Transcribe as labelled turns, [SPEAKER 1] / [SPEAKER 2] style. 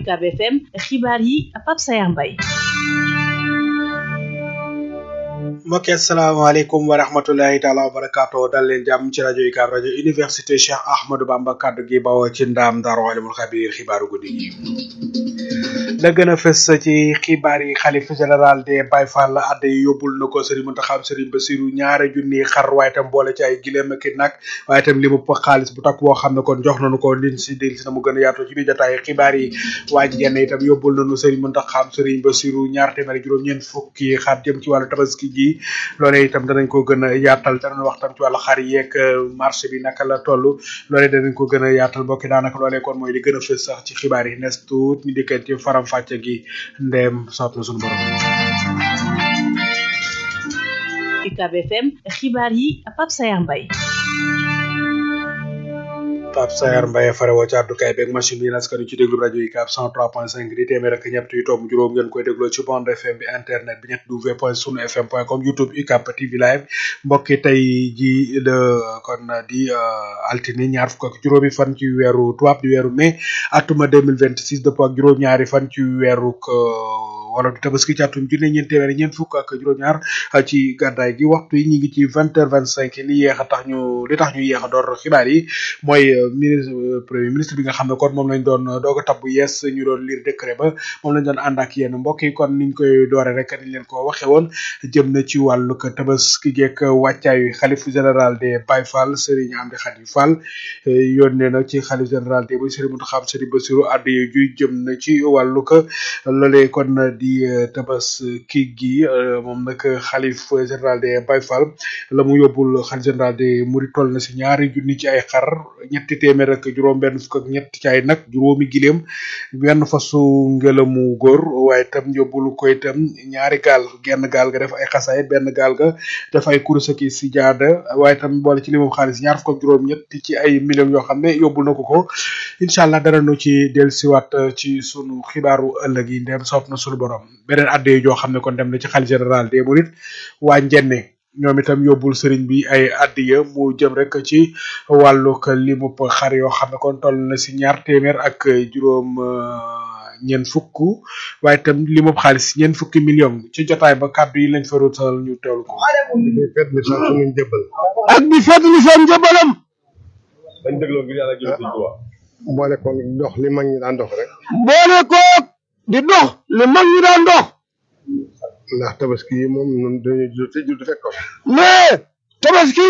[SPEAKER 1] UCAB FM xibaar yi Pape Sayar Mbaye
[SPEAKER 2] mbokki asalaamaaleykum wa rahmatulahi taala wa barakaatu dal leen jàmm ci rajo UCAB rajo université Cheikh Ahmadou Bamba kaddu gi bawoo ci ndaam Daaru Alimul Xabiir xibaaru guddi gi la gën a fës ci xibaar yi xalif général des Baye Fall adda yi yóbbul na ko Serigne Mountakha Serigne Bassirou ñaari junni xar waaye tam boole ci ay gileem ak nag waaye tam li mu xaalis bu takk boo xam ne kon jox nañu ko liñ si dil si na mu gën a yaatoo ci biir jotaay xibaar yi waa ji genn itam yóbbul nañu Serigne Mountakha Serigne Bassirou ñaar téeméer juróom-ñeent fukki xar jëm ci wàllu tabaski gi loolee itam danañ ko gën a yaatal danañ wax tam ci wàllu xar yeeg marché bi naka la toll loolee danañ ko gën a yaatal bokki daanaka loolee kon mooy li gën a fës sax ci xibaar yi nes tuut ñu dikkat ci faram fàcce gi ndeem soob na suñu borom
[SPEAKER 1] UCAB FM xibaar yi Pape Sayar Mbaye
[SPEAKER 2] Pape Sayar Mbaye farewoo ci àddukaay beeg machine bi naskanu ci déglu rajo UCAB 103.5 di téeméer ak ñett yu tomb juróom ngeen koy dégloo ci bande FM bi internet bi ñett w point sunu fm point com youtube UCAB TV live mbokki tey ji de kon di altine ñaar fukk ak juróomi fan ci weeru tubaab di weeru mai atuma 2026 dëppoo ak juróom-ñaari fan ci weeru wala du tabaski ci atum junne ñeent téeméer ñeent fukk ak juróom-ñaar ci gàddaay gi waxtu yi ñu ngi ci vingt heures vingt cinq li yéex a tax ñu li tax ñu yéex a door xibaar yi mooy ministre premier ministre bi nga xam ne kon moom lañ doon doog a tabbu yees ñu doon lire décret ba moom lañ doon ànd ak yéen mbokk yi kon niñ koy doore rek niñ leen ko waxe woon jëm na ci wàllu tabaski geek wàccaayu xalif général des Baye Fall Serigne Amdi Khady Fall yónnee na ci xalif général des Baye Serigne Mountakha Serigne Bassirou addu juy jëm na ci wàllu ko loolee kon di tabaski gi moom nag xalif général des Baye Fall la mu yóbbul xalif général des Mourides toll na si ñaari junni ci ay xar ñetti téeméer ak juróom benn fukk ak ñett ci ay nag juróomi gileem benn fasu ngelamu góor waaye itam yóbbul ko itam ñaari gaal genn gaal ga def ay xasaay benn gaal ga def ay kurus ak si jaada waaye itam boole ci limam xaalis ñaar fukk ak juróom ñett ci ay millions yoo xam ne yóbbul na ko ko incha allah dara nu ci dellusiwaat ci sunu xibaaru ëllëg yi ndem soob na sunu borom beneen adde joo xam ne kon dem na ci xalifa général des mourides waa njenne ñoom itam yóbbul sëriñ bi ay addiya mu jëm rek ci wàllug limub xar yoo xam ne kon toll na si ñaar téeméer ak juróom ñeent fukk waaye itam limub xaalis ñeent fukki million ci jotaay ba kàddu yi lañ fa ruutal ñu teewlu ko.
[SPEAKER 3] fet li sax suñu njëbbal
[SPEAKER 4] ak di fet li seen njëbbalam
[SPEAKER 3] dañ dégloo ngir yàlla jël sëñ Tuubaa boole ko dox li mag ñi daan dox rek
[SPEAKER 4] boole ko di dox li mag ñi daan dox
[SPEAKER 3] ndax tabaski yi moom ñun dañuy judd te judd fekk ko
[SPEAKER 4] mais tabaski